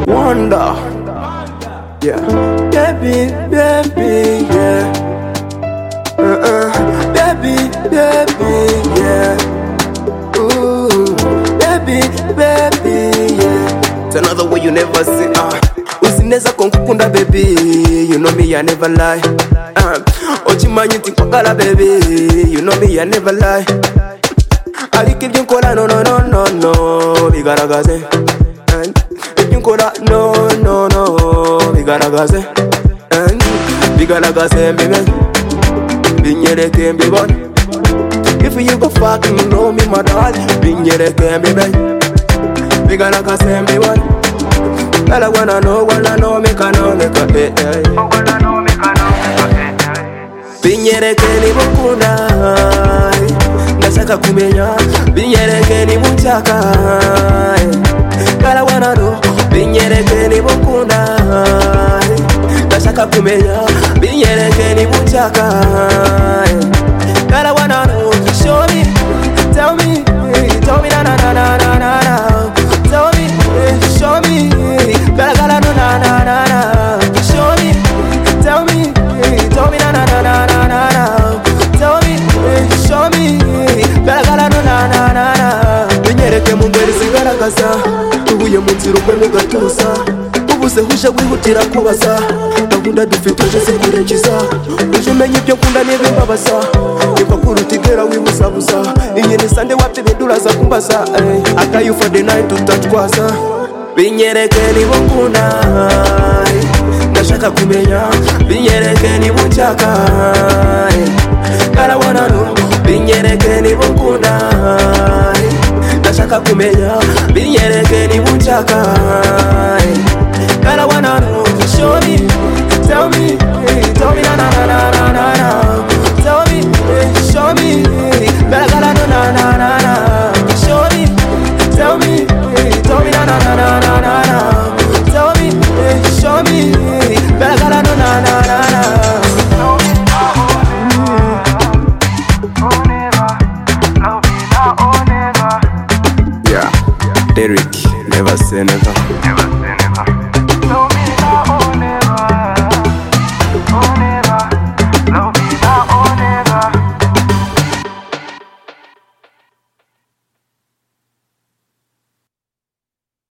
Wonder. Yeah. Baby, baby, yeah. Uh-uh. Baby, baby, yeah. Ooh. Baby, baby, yeah. It's another way you never see. Uh. Uzi neza ko ngukunda baby. You know me, I never lie. Uh. Ukimanyi uti nkwagala baby. You know me, I never lie. ariko ibyo ukora no no no no no bigaragaze Eh, ibyo ukora no no no bigaragaze Eh, bigaragaze mbibe binyereke mbibone if you go fucking know me my dog binyereke mbibe bigaragaze mbibone Girl, I wanna know, wanna know, make I know, make I eh, eh. binyereke nibukunda ndashaka kumenya binyereke nibushaka garawanaro binyereke nibukunda ndashaka kumenya binyereke nibushaka garawanaro show me tell me tell me na na na na na na na tell me show me garagara no na na na na show me tell me tell me na na na na na na na tell me show me garagara no na na na na binyereke mu ngeri zigaragaza tubuye mu nzira umwe mu gatuza ubuze huje wihutira kubaza gahunda dufite uje zikurikiza uje umenya ibyo nkunda n'ibimbabaza niba kuruta igera wibuzabuza inyene sande wabyo ibintu uraza kumbaza ey. akayu for the night tutatwaza binyereke nibo nkunda ey. ndashaka kumenya binyereke nibo nshaka ey. karabona nu binyereke nibo nkunda ey. ndashaka kumenya binyereke nibo nshaka